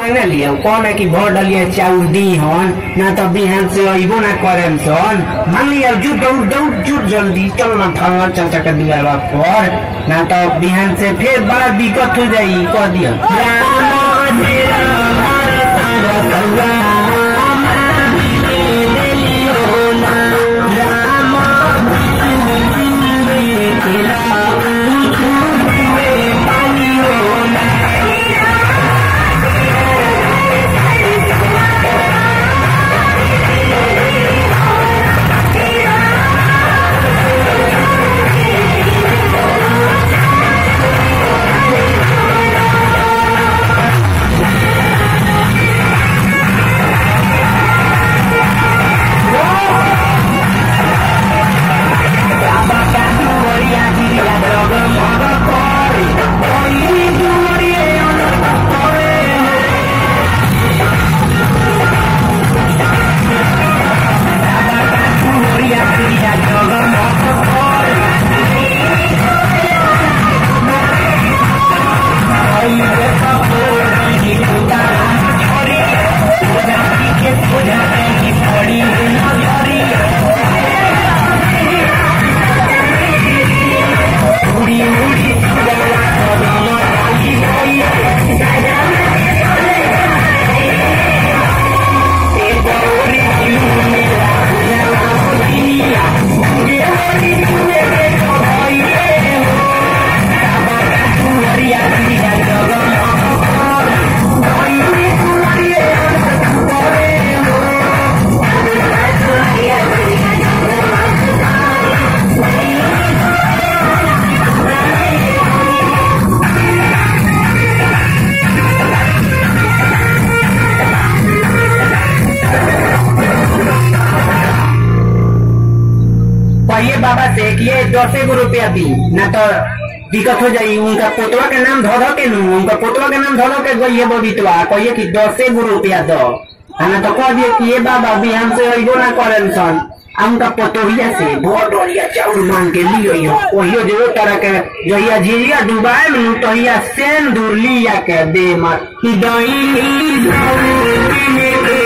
मांगे लिया कौन है कि भर डलिया चाउर दी हन ना तो बिहान से अइबो ना करेम सन मान लिया जुट दौड़ दौड़ जुट जल्दी चल ना फलना चाचा के दुआरा पर ना तो बिहान से फिर बड़ा दिक्कत हो जाई कह दिया राम तेरा भारत रसुआ कहिए बाबा से कि ये दस गो रुपया दी ना तो दिक्कत हो जाई उनका पोतवा के नाम धो धो के नू उनका पोतवा के नाम धो धो के गई बबीतवा कहिए कि दसे गो रुपया दो आ ना तो कह दिए कि ये बाबा भी हमसे अइबो ना करेन सन आ उनका पोतोहिया से बहुत डोरिया चाउर मांग के लियो ओहियो जो तरह के जहिया झिझिया डुबाए में तहिया सेन दूर लिया के दे मत कि दही